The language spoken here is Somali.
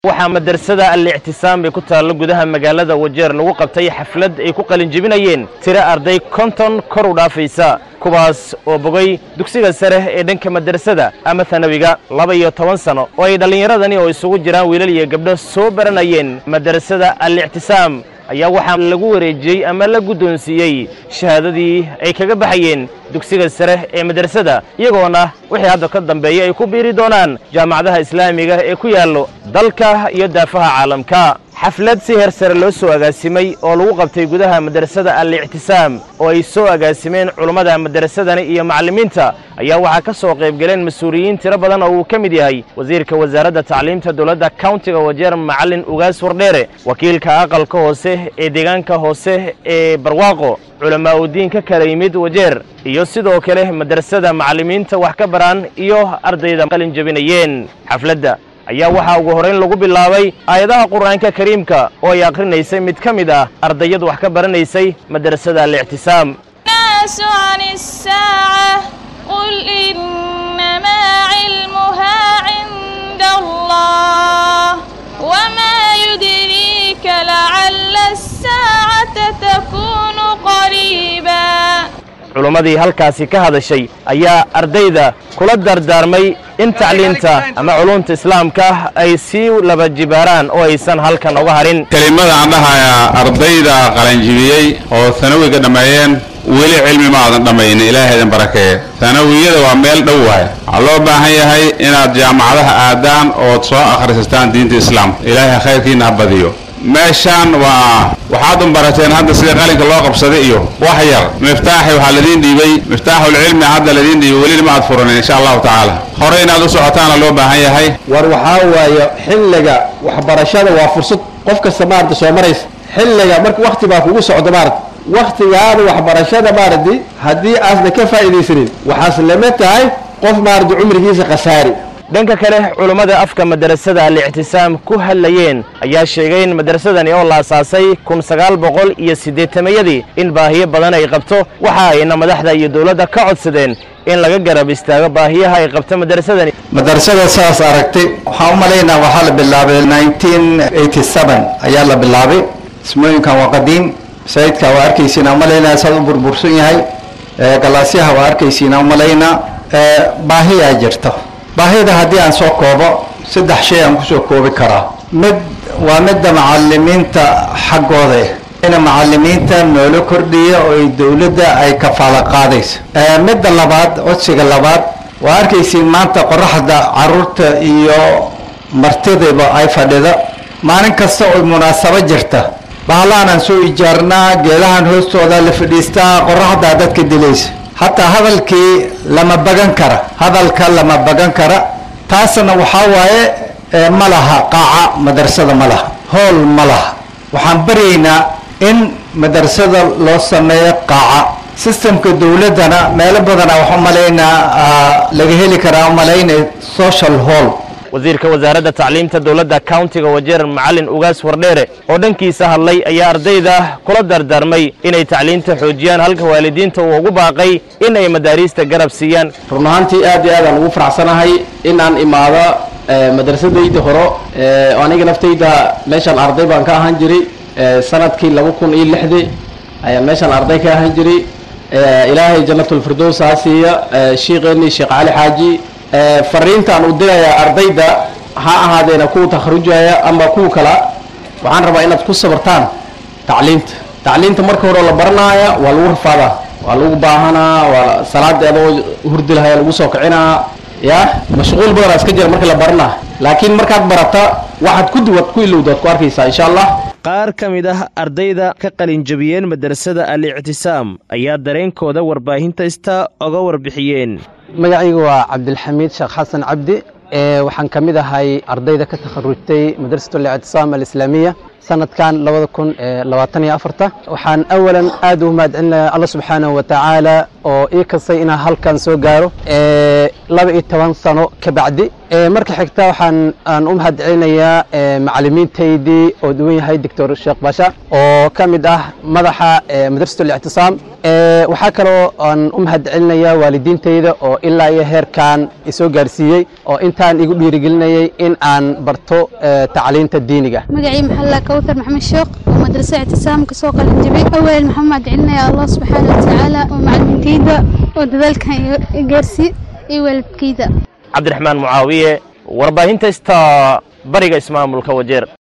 waxaa madrasada al-ictisaam ee ku taalla gudaha magaalada wajeer lagu qabtay xaflad ay ku qalinjebinayeen tiro arday konton kor u dhaafaysa kuwaas oo bogay dugsiga sare ee dhanka madrasada ama hanawiga laba iyo toban sano oo ay dhallinyaradani oo isugu jiraan wiilal iyo gabdho soo baranayeen madrasada al-ictisaam ayaa waxaa lagu wareejiyey ama la guddoonsiiyey shahaadadii ay kaga baxayeen dugsiga sare ee madrasada iyagoona wixii hadda ka dambeeya ay ku biiri doonaan jaamacadaha islaamiga ee ku yaallo dalka iyo daafaha caalamka xaflad si heer sare loo soo agaasimay oo lagu qabtay gudaha madrasada al-ictisaam oo ay soo agaasimeen culummada madrasadani iyo macallimiinta ayaa waxaa ka soo qayb galeen mas-uuliyiin tiro badan oo uu ka mid yahay wasiirka wasaaradda tacliimta dowladda countiga wajeer macallin ugaas wardheere wakiilka aqalka hoose ee deegaanka hoose ee barwaaqo culamaa udiin ka kala yimid wajeer iyo sidoo kale madrasada macallimiinta wax ka baraan iyo ardayda qalin jebinayeen xafladda ayaa waxaa ugu horrayn lagu bilaabay aayadaha qur'aanka kariimka oo ay akhrinaysay mid ka mid ah ardayad wax ka baranaysay madrasada al-ictisaam الناس عن الساعة قل إنما علمها عند الله وما يدريك لعل الساعة تكون قريبا culimmadii halkaasi ka hadashay ayaa ardayda kula dardaarmay in tacliinta ama culumta islaamka ay sii laba jibaaraan oo aysan halkan uga harin kelimada aan dhahayaa ardayda qalanjibiyey oo sanawiga dhammeeyeen weli cilmi ma aadan dhammaynin ilaahay idin barakeeye sanawiyada waa meel dhow waay waxaa loo baahan yahay inaad jaamacadaha aadaan ood soo akhrisataan diinta islaamka ilaahay khayrkiina ha badiyo meeshaan waa waxaad un barateen hadda sida qalinka loo qabsaday iyo wax yar miftaaxi waxaa ladiin dhiibay miftaaxulcilmi hadda ladiin dhiibay welina ma aad furanin insha allahu tacaala hore inaad u socotaana loo baahan yahay war waxaa waaye xilliga waxbarashada waa fursad qof kasta maarata soo maraysa xilliga marka wakti baa kugu socdo maarata waktigaada waxbarashada maarati haddii aasna ka faa'iidaysanin waxaas lama tahay qof maarata cumrigiisa khasaari dhanka kale culummada afka madrasada al-ictisaam ku hadlayeen ayaa sheegay in madrasadani oo la asaasay kun sagaal boqol iyo siddeetamayadii in baahiyo badan ay qabto waxa ayna madaxda iyo dowladda ka codsadeen in laga garab istaago baahiyaha ay qabto madrasadani madrasada saas aragtay waxaan u malaynaa waxaa la bilaabay nineteen eighty seven ayaa la bilaabay ismooyinkan waa qadiim masaajidka waa arkaysiina umalaynaa saad u burbursan yahay galaasyaha waa arkaysiina umalaynaa baahiyaa jirta baahida haddii aan soo koobo saddex shay aan kusoo koobi karaa mid waa midda macalimiinta xaggooda in macalimiinta noola kordhiya oo ay dowladda ay kafaalo qaadayso midda labaad codsiga labaad waa arkaysiin maanta qoraxda caruurta iyo martidaba ay fadhida maalin kasta oo munaasabo jirta bahlaanaan soo ijaarnaa geedahan hoostooda la fadhiistaa qoraxdaa dadka dilaysa hataa hadalkii lama bagan kara hadalka lama bagan kara taasna waxaa waaye ma laha qaaca madrasada ma laha hool ma laha waxaan baryaynaa in madrasada loo sameeyo qaaca systemka dowladdana meelo badana waxaa umalaynaa laga heli karaa umalaynay social hall wasiirka wasaaradda tacliimta dowladda countiga wajeer macallin ugaas wardheere oo dhankiisa hadlay ayaa ardayda kula dardaarmay inay tacliinta xoojiyaan halka waalidiinta uu ugu baaqay in ay madaariista garab siiyaan run ahaantii aad iyo aad aan ugu faraxsanahay in aan imaado madrasadayda horo aniga naftayda meeshaan arday baan ka ahaan jiray sanadkii laba kun iyo lixdii ayaan meeshaan arday ka ahaan jiray ilaahay janatulfirdows ha siiya sheikheennii sheekh cali xaaji fariintaan u dirayaa ardayda ha ahaadeena kuwa takharujaya ama kuwa kala waxaan rabaa inaad ku sabartaan tacliinta tacliinta marka hore la baranaya waa lagu rafaadaa waa lagu baahanaa waa salaada adoo hurdi lahaya lagu soo kicinaa ya mashquul badanaa iska jira marka la baranaa laakiin markaad barata waxaad ku duwad ku ilowdaad ku arkaysaa insha allah qaar ka mid ah ardayda ka qalinjabiyeen madrasada al-ictisaam ayaa dareenkooda warbaahinta ista oga warbixiyeen magacaygu waa cabdilxamiid sheekh xasan cabdi waxaan ka mid ahay ardayda ka takharujtay madrasat alictisaam alislaamiya sanadkan labada kun labaatan iyo afarta waxaan awalan aad ugu mahadcelinaya alla subxaanahu wa tacaala oo ii kastay inaan halkan soo gaaro laba iyo toban sano ka bacdi Ee, marka xigta waxaan aan u mahad celinayaa ee, macallimiintaydii oo duwan yahay doctor sheekh basha oo ka mid ah madaxa ee, madrasatu lictisaam Ee, waxaa kaloo aan u mahad celinayaa waalidiintayda oo ilaa iyo heerkan isoo gaarsiiyey oo intaan igu dhiirigelinayay in aan barto ee, tacliinta diiniga magacii maxalla kawthar maxamed sheekh oo madrasa ictisaam ka soo qalin jabay awal maxamed celinaya allah subxaana watacaala oo macalimiintayda oo dadaalkan iga- i gaarsiiy iyo waalidkayda cabdiraxmaan mucaawiye warbaahinta ista bariga ismaamulka wajeer